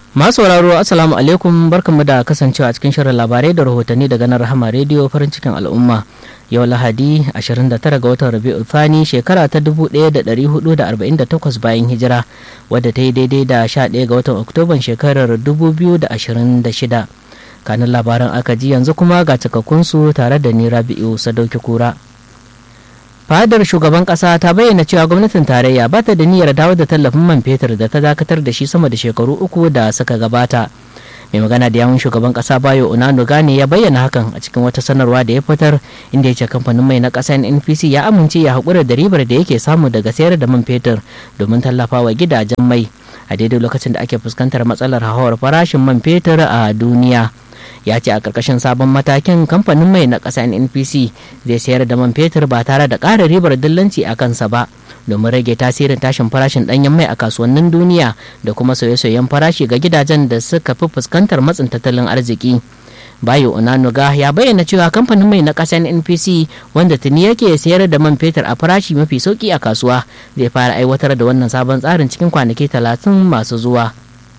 masu sauraro assalamu alaikum barkanmu da kasancewa a cikin shirin labarai da rahotanni daga nan rahama rediyo farin cikin al'umma yau lahadi 29 ga watan rabi'u thani shekara ta 1448 bayan hijira wadda ta yi daidai da 11 ga watan oktoban shekarar 2026 kanin labaran aka ji yanzu kuma ga cikakkunsu tare da ni rabi'u sadauki kura fadar shugaban kasa ta bayyana cewa gwamnatin tarayya ba ta da niyyar dawo da tallafin man fetur da ta dakatar da shi sama da shekaru uku da suka gabata mai magana da yawun shugaban kasa bayo unano gane ya bayyana hakan a cikin wata sanarwa da ya fitar inda ya ce kamfanin mai na kasa npc ya amince ya haƙura da ribar da yake samu daga sayar da man fetur domin tallafawa gidajen mai a daidai lokacin da ake fuskantar matsalar hauhawar farashin man fetur a duniya ya ce a ƙarƙashin sabon matakin kamfanin mai na ƙasa npc zai sayar da man fetur ba tare da ƙara ribar dillanci a kansa ba domin rage tasirin tashin farashin ɗanyen mai a kasuwannin duniya da kuma sauye-sauyen farashi ga gidajen da suka fi fuskantar matsin tattalin arziki bayo onanuga ya bayyana cewa kamfanin mai na ƙasar npc wanda tuni yake sayar da man fetur a farashi mafi sauki a kasuwa zai fara aiwatar da wannan sabon tsarin cikin kwanaki talatin masu zuwa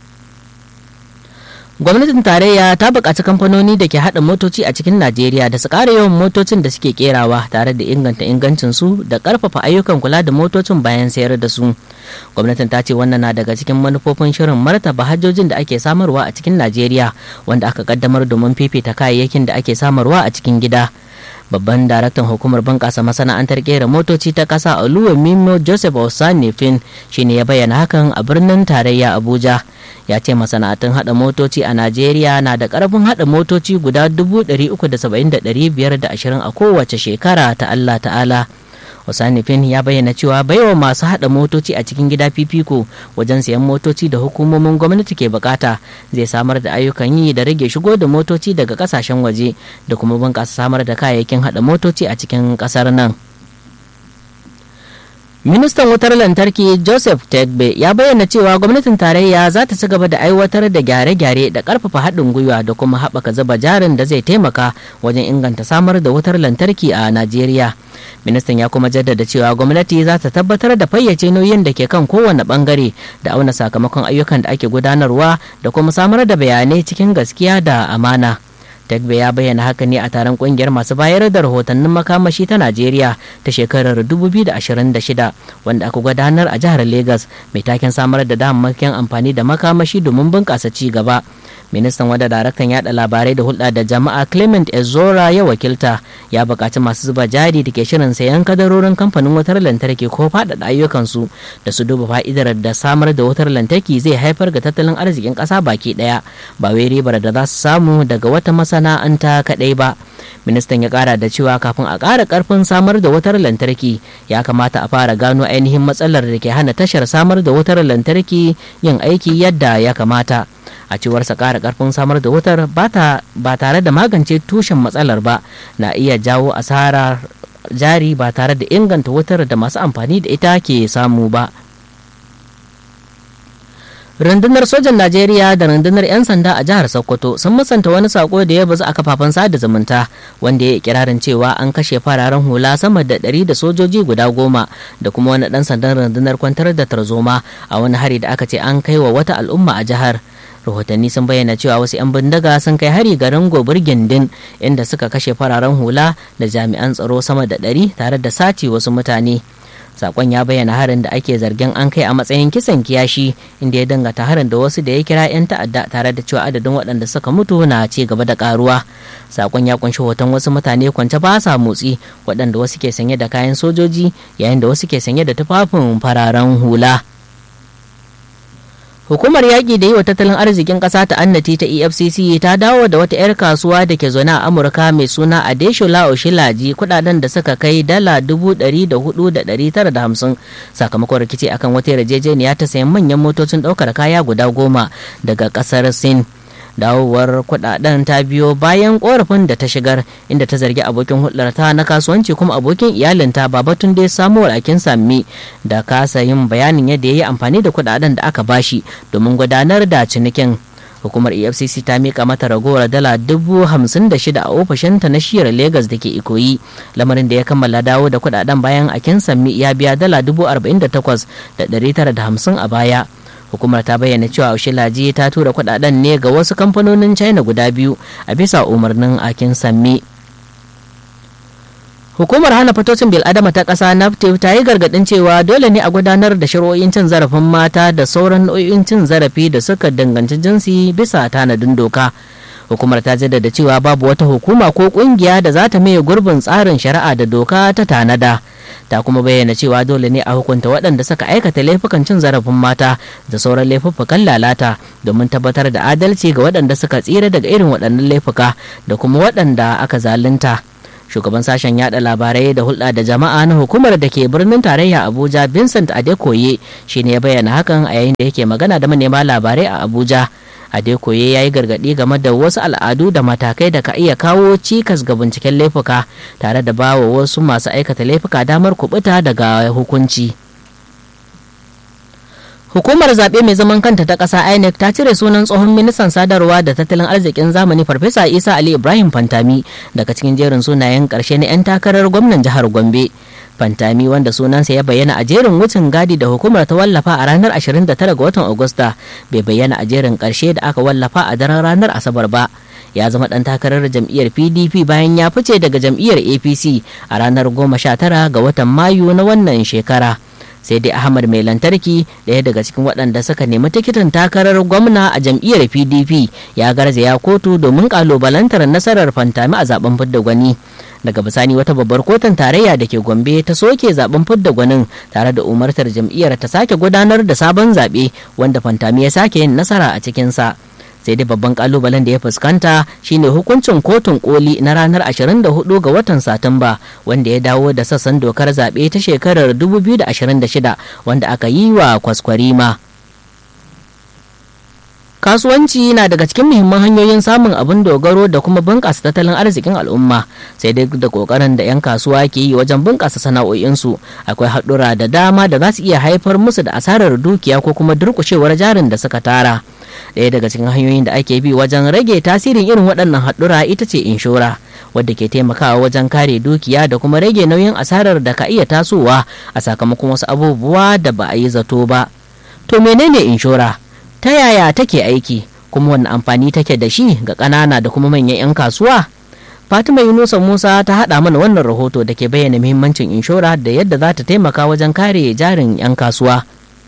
gwamnatin tarayya ta buƙaci kamfanoni da ke haɗa motoci a cikin najeriya da su ƙara yawan motocin da suke kerawa tare da inganta ingancinsu da ƙarfafa ayyukan kula da motocin bayan sayar da su gwamnatin ta ce wannan na daga cikin manufofin shirin martaba hajjojin da ake samarwa a cikin najeriya wanda aka kaddamar domin fifita kayayyakin da ake samarwa a cikin gida babban daraktan hukumar bunƙasa masana'antar kera motoci ta ƙasa oluwa mimo joseph osanifin shine ya bayyana hakan a birnin tarayya abuja ya ce masana'antun hada motoci a najeriya na da karfin hada motoci guda 370,520 a kowace shekara ta allah ta'ala osanifin ya bayyana cewa baiwa masu hada motoci a cikin gida fifiko wajen sayan motoci da hukumomin gwamnati ke bukata zai samar da ayyukan yi da rage shigo da motoci daga kasashen waje da kuma bunƙasa samar da kayayyakin hada motoci a cikin ƙasar nan. ministan wutar lantarki joseph tegbe ya bayyana cewa gwamnatin tarayya za ta ci gaba da aiwatar da gyare-gyare da karfafa haɗin gwiwa da kuma haɓaka zuba jarin da zai taimaka wajen inganta samar da wutar lantarki a najeriya ministan ya kuma jaddada cewa gwamnati za ta tabbatar da fayyace nauyin da ke kan kowane bangare da auna sakamakon ayyukan da ake gudanarwa da kuma samar da bayanai cikin gaskiya da amana. Tagbe ya bayyana haka ne a taron kungiyar masu bayar da rahotannin makamashi ta Najeriya ta shekarar 2026 wanda aka gudanar a jihar Legas mai taken samar da damammakin amfani da makamashi domin bunƙasa ci gaba. ministan wada daraktan yada labarai da hulɗa da jama'a clement ezora ya wakilta ya buƙaci masu zuba jari da ke shirin sayan kadarorin kamfanin wutar lantarki ko faɗaɗa ayyukansu da su duba fa'idar da samar da wutar lantarki zai haifar ga tattalin arzikin ƙasa baki ɗaya ba wai ribar da za su samu daga wata masana'anta kaɗai ba ministan ya ƙara da cewa kafin a ƙara ƙarfin samar da wutar lantarki ya kamata a fara gano ainihin matsalar da ke hana tashar samar da wutar lantarki yin aiki yadda ya kamata a cewarsa ƙara ƙarfin samar da wutar ba tare da magance tushen matsalar ba na iya jawo asarar jari ba tare da inganta wutar da masu amfani da ita ke samu ba rundunar sojan najeriya da rundunar 'yan sanda a jihar sokoto sun musanta wani sako da ya bazu a kafafen sada zumunta wanda ya kirarin cewa an kashe fararen hula sama da ɗari da sojoji guda goma da kuma wani ɗan sandan rundunar kwantar da tarzoma a wani hari da aka ce an kai wa wata al'umma a jihar rahotanni sun bayyana cewa wasu 'yan bindiga sun kai hari garin gobir gindin inda suka kashe fararen hula da jami'an tsaro sama da ɗari tare da sace wasu mutane sakon ya bayyana harin da ake zargin an kai a matsayin kisan kiyashi inda ya dangata harin da wasu da ya kira 'yan ta'adda tare da cewa adadin waɗanda suka mutu na ci gaba da karuwa sakon ya kunshi hoton wasu mutane kwance ba sa motsi waɗanda wasu ke sanye da kayan sojoji yayin da wasu ke sanye da tufafin fararen hula Hukumar yaƙi da yi wa tattalin arzikin ƙasa ta annati ta EFCC ta dawo da wata 'yar kasuwa da ke zaune a Amurka mai suna Adeshola Oshilaji kudaden da suka kai dala dubu ɗari da hudu da ɗari tara da hamsin sakamakon rikici akan wata yarjejeniya ta sayan manyan motocin ɗaukar kaya guda goma daga ƙasar Sin. dawowar kudaden ta biyo bayan korafin da ta shigar inda ta zargi abokin hulɗarta na kasuwanci kuma abokin iyalinta babatun dai samuwar akin sami da kasa yin bayanin yadda ya yi amfani da kudaden da aka bashi domin gudanar da cinikin hukumar efcc ta mika mata ragowar dala dubu hamsin da shida a ofishinta na shiyar Legas da ke ikoyi lamarin da ya kammala dawo da kudaden bayan akin sami ya biya dala dubu arba'in da takwas da ɗari tara da hamsin a baya hukumar ta bayyana cewa ushilaji ta tura kudaden ne ga wasu kamfanonin china guda biyu a bisa umarnin akin samme hukumar hana fatocin bil'adama ta ƙasa naftif ta yi gargaɗin cewa dole ne a gudanar da shari'o'in cin zarafin mata da sauran nau'in cin zarafi da suka danganci jinsi bisa tanadin doka hukumar ta jaddada cewa babu wata hukuma ko kungiya da za ta maye gurbin tsarin shari'a da doka ta tanada ta kuma bayyana cewa dole ne a hukunta waɗanda suka aikata laifukan cin zarafin mata da sauran laifuffukan lalata domin tabbatar da adalci ga waɗanda suka tsira daga irin waɗannan laifuka da kuma waɗanda aka zalunta shugaban sashen yada labarai da hulɗa da jama'a na hukumar da ke birnin tarayya abuja vincent adekoye shine ya bayyana hakan a yayin da yake magana da manema labarai a abuja adekoye ya yi gargaɗi game da wasu al'adu da matakai da ka iya kawo cikas ga binciken laifuka tare da bawa wasu masu aikata laifuka damar kubuta daga hukunci Hukumar zaɓe mai zaman kanta ta ƙasa INEC ta cire sunan tsohon ministan sadarwa da tattalin arzikin zamani Farfesa Isa Ali Ibrahim Fantami daga cikin jerin sunayen ƙarshe na 'yan takarar gwamnan jihar Gombe. Fantami wanda sunansa ya bayyana a jerin wucin gadi da hukumar ta wallafa a ranar 29 ga watan Agusta bai bayyana a jerin ƙarshe da aka wallafa a daren ranar Asabar ba. ya zama ɗan takarar jam'iyyar pdp bayan ya fice daga jam'iyyar apc a ranar 19 ga watan mayu na wannan shekara. sai dai ahmad mai lantarki ɗaya daga cikin waɗanda suka nemi tikitin takarar gwamna a jam'iyyar pdp ya garzaya kotu domin kalubalantar nasarar fantami a zaben fidda gwani daga bisani wata babbar kotun tarayya da ke gombe ta soke zaben fidda gwanin tare da umartar jam'iyyar ta sake gudanar da sabon zaɓe wanda fantami ya sake yin nasara a cikinsa. sai dai babban kalubalen da ya fuskanta shine hukuncin kotun koli na ranar 24 ga watan satumba wanda ya dawo da sassan dokar zaɓe ta shekarar 2026 wanda aka yi wa kwaskwarima kasuwanci na daga cikin muhimman hanyoyin samun abin dogaro da kuma bunƙasa tattalin arzikin al'umma sai dai da ƙoƙarin da 'yan kasuwa ke yi wajen bunƙasa sana'o'insu akwai haɗura da dama da za su iya haifar musu da asarar dukiya ko kuma durƙushewar jarin da suka tara ɗaya daga cikin hanyoyin da ake bi wajen rage tasirin irin waɗannan haɗura ita ce inshora wadda ke taimakawa wajen kare dukiya da kuma rage nauyin asarar da ka iya tasowa a sakamakon wasu abubuwa da ba a yi zato ba to menene inshora ta yaya take aiki kuma wani amfani take da shi ga ƙanana da kuma manyan 'yan kasuwa fatima yunusa musa ta haɗa mana wannan rahoto da ke bayyana muhimmancin inshora da yadda za ta taimaka wajen kare jarin 'yan kasuwa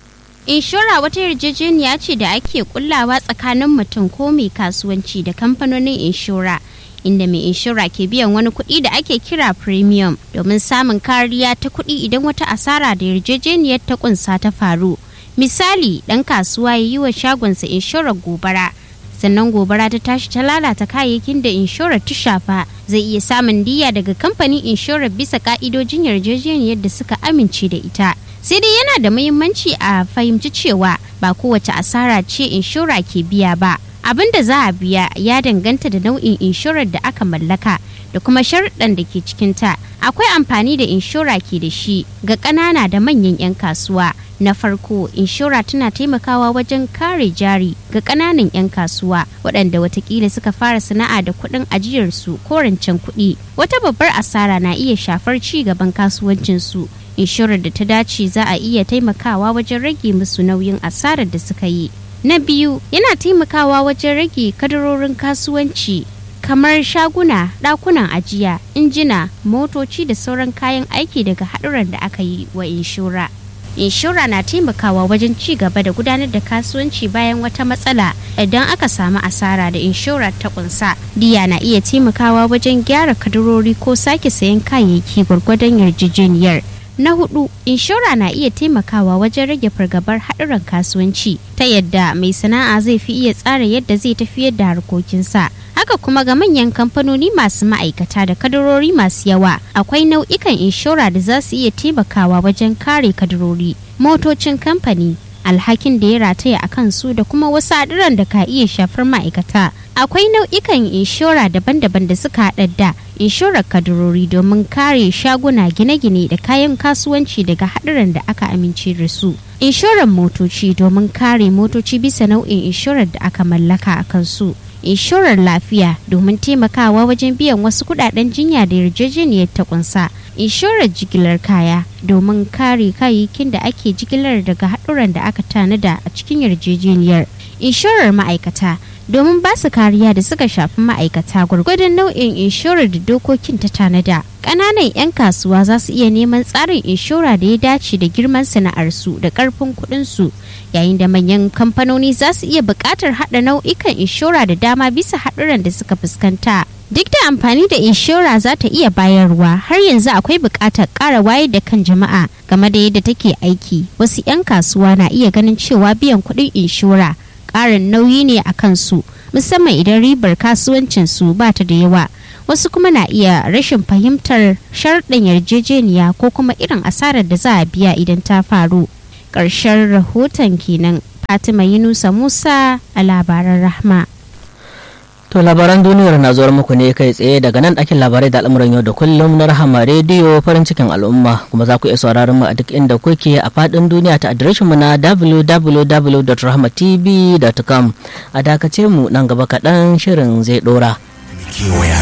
Inshora wata yarjejeniya ce da ake kullawa tsakanin mutum ko mai kasuwanci da kamfanonin inshora. Inda mai inshora ke biyan wani kuɗi da ake kira premium domin samun kariya ta kuɗi idan wata asara da yarjejeniyar ta kunsa ta faru. Misali, ɗan kasuwa ya yi wa shagonsa inshorar gobara. sannan gobara ta tashi ta lalata kayayyakin da inshorar ta shafa zai iya samun diya daga kamfanin inshorar bisa ka'idojin yarjejeniyar da suka amince da ita sai dai yana da muhimmanci a fahimci cewa ba kowace asara ce inshora ke biya ba abin da za a biya ya danganta da nau'in inshorar da aka mallaka da kuma sharuɗan da ke cikinta akwai amfani da inshora ke da shi ga ƙanana da manyan 'yan kasuwa na farko inshora tana taimakawa wajen kare jari ga ƙananan 'yan kasuwa waɗanda watakila suka fara sana'a da kuɗin ajiyarsu ko rancen kuɗi wata babbar asara na iya shafar ci gaban kasuwancinsu inshorar da ta dace za a iya taimakawa wajen rage musu nauyin asarar da suka yi na biyu yana taimakawa wajen rage kadarorin kasuwanci kamar shaguna ɗakunan ajiya injina motoci da sauran kayan aiki daga haɗuran da aka yi wa inshora inshora na taimakawa wajen ci gaba da gudanar da kasuwanci bayan wata matsala idan aka samu asara da inshora ta kunsa diya na iya taimakawa wajen gyara kadarori ko sake sayan kayayyaki gwargwadon yarjejeniyar na hudu inshora na iya taimakawa wajen rage fargabar haɗuran kasuwanci ta yadda mai sana'a zai fi iya tsara yadda zai tafiyar da harkokinsa haka kuma ga manyan kamfanoni masu ma'aikata da kadarori masu yawa akwai nau'ikan inshora da za su iya taimakawa wajen kare kadarori motocin kamfani alhakin da ya rataya a kansu da kuma wasu haɗuran da ka iya shafar ma'aikata akwai nau'ikan inshora daban-daban da suka haɗa da inshorar kadarori domin kare shaguna gine-gine da kayan kasuwanci daga haɗuran da aka amince da su inshorar motoci domin kare motoci bisa nau'in inshorar da aka mallaka a kansu inshorar lafiya domin taimakawa wajen biyan wasu kudaden jinya da yarjejeniyar ta kunsa inshorar jigilar kaya domin kare kayayyakin da ake jigilar daga haɗuran da aka tanada a cikin yarjejeniyar inshorar ma'aikata domin ba su kariya da suka shafi ma'aikata gwargwadon nau'in inshorar da dokokin ta tanada ƙananan 'yan kasuwa za su iya neman tsarin inshora da ya dace da girman sana'arsu da ƙarfin kuɗinsu yayin da manyan kamfanoni za su iya buƙatar haɗa nau'ikan inshora da dama bisa haɗuran da suka fuskanta duk da amfani da inshora za ta iya bayarwa har yanzu akwai buƙatar ƙara wayar da kan jama'a game da yadda take aiki wasu 'yan kasuwa na iya ganin cewa biyan kuɗin inshora ƙarin nauyi ne a kansu musamman idan ribar kasuwancinsu ba ta da yawa wasu kuma na iya rashin fahimtar sharɗin yarjejeniya ko kuma irin asarar da za a biya idan ta faru ƙarshen rahoton kenan fatima yunusa musa a labaran rahma To labaran duniyar na zuwar muku ne kai tsaye daga nan ɗakin labarai da al'amuran yau da kullum na rahama rediyo farin cikin al'umma kuma za ku iya sauraron mu a duk inda kuke a faɗin duniya ta adireshin mu na www.rahmatv.com a dakace mu nan gaba kaɗan shirin zai ɗora.